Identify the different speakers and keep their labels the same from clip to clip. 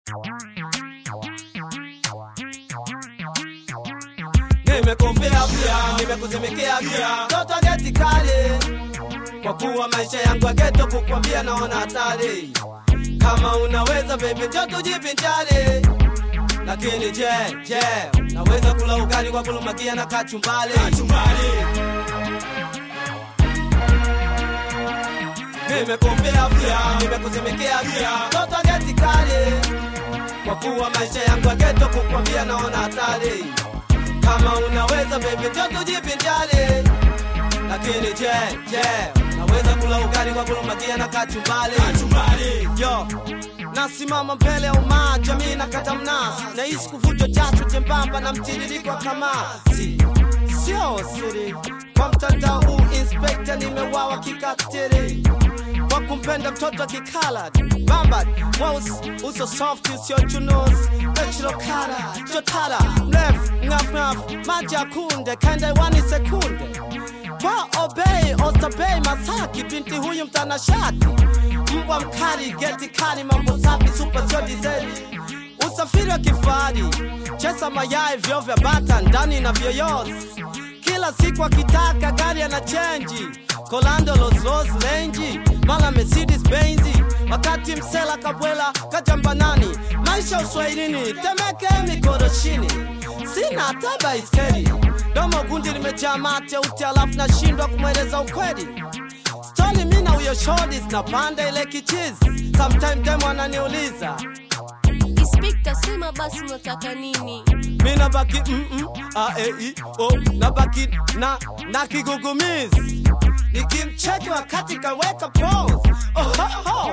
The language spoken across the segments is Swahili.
Speaker 1: nimekufia pia nimekuzimikea pia toto geti kali kwa kuwa maisha yangu ya geto kukwambia naona hatari kama unaweza baby njo tujivinjari lakini je je naweza kula ugali kwa kulumakia na kachumbali nimekufia pia nimekuzimikea pia toto geti kali kwa kuwa maisha yangu ya geto kukwambia naona hatari kama unaweza baby njo tujivinjari lakini je je naweza kula ugali kwa kulumakia na kachumbali yo nasimama mbele ya umaa jamii na kata mnasi nahisi kuvunjwa jasho jembamba na mtiririko wa kamasi sio siri kwa mtandao huu inspekta nimewawa kikatiri kwa kumpenda mtoto kikala bamba mweusi uso soft usio chunusi echirokara chotara mrefu ngafngaf maji ya kunde kaenda iwani sekunde kwa obei ostabei masaki binti huyu mtanashati mbwa mkali geti kali mambo safi supa sio dizeli usafiri wa kifahari chesa mayai vyo vya bata ndani na vyoyozi kila siku akitaka gari ana chenji kolando loslos lenji mala mercedes benzi wakati msela kabwela kajambanani maisha uswahilini temeke mikoroshini sina hata baiskeli domo gundi limejaa mate uti alafu nashindwa kumweleza ukweli stori mi na huyo shodi zinapanda ile kichizi sometime demo ananiuliza
Speaker 2: Inspekta, sema basi unataka nini?
Speaker 1: mi nabaki mm -mm, a, e, i, o, nabaki na, na kigugumizi nikimcheki wakati kaweka pose oh, ho, ho.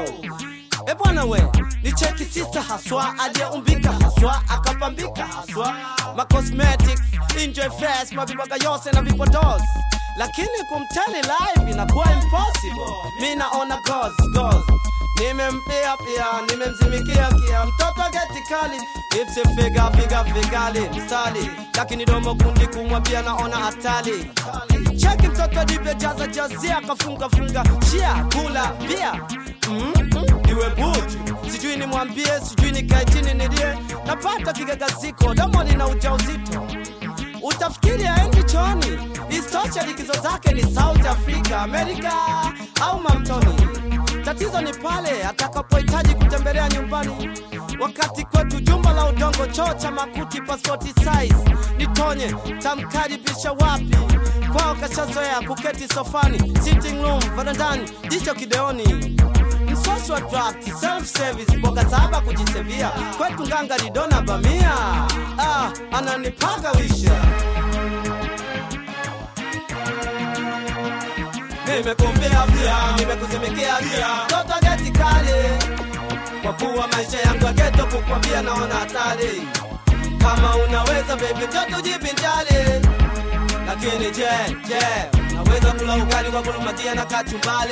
Speaker 1: E bwana we ni cheki sisa haswa aliyeumbika haswa akapambika haswa ma cosmetics enjoy fast mavibaga yose na vipodozi lakini kumtani live inakuwa impossible mi naona goals, goals. nimempia pia nimemzimikia kia mtoto geti kali ipsifiga figa figali mstali lakini domo kundi kumwambia naona hatali cheki mtoto divyojaza jazia kafunga funga shia kula bia mm -mm, iwe buju sijui nimwambie sijui nikae chini nilie napata kigagaziko domo lina ujauzito utafikiri aendi choni istosha likizo zake ni south africa amerika au mamtoni tatizo ni pale atakapohitaji kutembelea nyumbani wakati kwetu jumba la udongo choo cha makuti pasipoti size nitonye tamkaribisha wapi kwao kashazoea kuketi sofani sitting room varandani jicho kideoni msosi wa draft self service mboga saba kujisevia kwetu nganga lidona bamia ah, ananipaga wisha nimekufia pia nimekuzimikia pia toto geti kali kwa kuwa maisha yangu ya geto kukwambia naona hatari kama unaweza bebi toto jivinjali lakini je je naweza kula ugali kwa kulumatia na kachumbali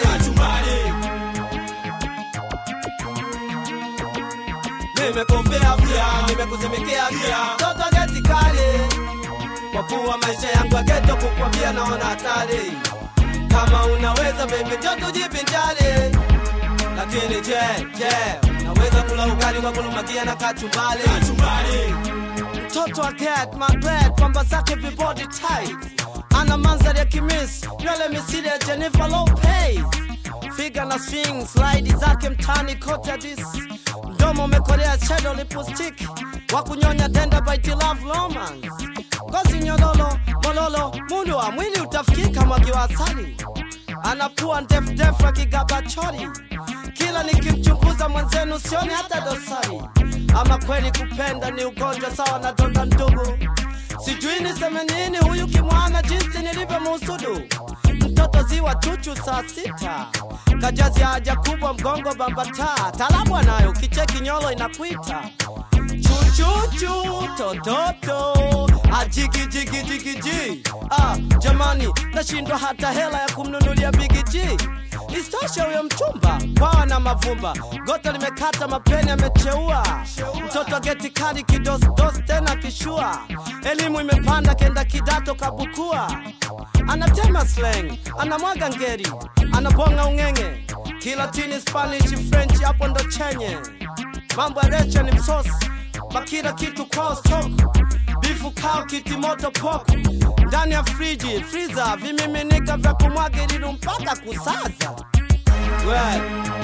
Speaker 1: nimekufia pia nimekuzimikia pia toto geti kali kwa kuwa maisha yangu ya geto kukwambia naona hatari kama unaweza baby njo tujivinjari lakini je je naweza kula ugali kwa kulumakia na kachumbali mtoto wa cat magret pamba zake vibody tight ana manzari ya kimis nywele misili ya jennifer lopez figa na swing slide zake mtani kote hadis mdomo umekolea shadow lipstick wa kunyonya tenda by love romance ngozi nyololo mololo mundu wa mwili utafikika mwagiwa asali anapua ndefudefu akigaba chori kila nikimchunguza mwenzenu sioni hata dosari ama kweli kupenda ni ugonjwa sawa na donda ndugu sijui niseme nini huyu kimwana jinsi nilivyomuhusudu mtoto ziwa chuchu saa sita kajazi haja kubwa mgongo bambata talabu anayo kicheki nyolo inakwita chuchuchu tototo ajigijigijigiji ah, jamani nashindwa hata hela ya kumnunulia bigiji istoshe huyo mchumba kwawa na mavumba gota limekata mapeni amecheua mtoto geti kali kidosdos tena kishua elimu imepanda kenda kidato kabukua anatema slang anamwaga ngeri anabonga ung'eng'e kilatini spanish french hapo ndo chenye mambo ya recha ni msosi makila kitu kwa stock bifu kao kiti moto poko ndani ya friji friza vimiminika vya kumwagililu mpaka kusaza we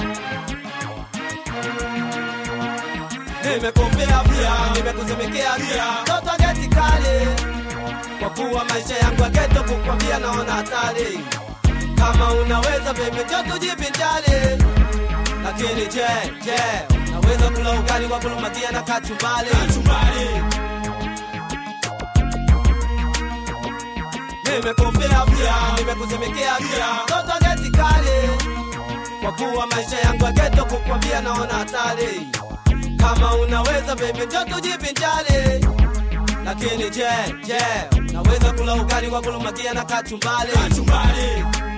Speaker 1: nimekupea pia nimekuzimikea pia toto geti kali kwa kuwa maisha yangu ya geto kukwambia naona hatari kama unaweza bebe jo tujivinjari lakini je je naweza kula ugali kwa kulumakia na kachumbali nimekufia pia nimekuzimikea pia toto geti kali kwa kuwa maisha yangu ya geto kukwambia naona hatari kama unaweza bebe jo tujivinjari lakini je je naweza kula ugali kwa kulumakia na kachumbali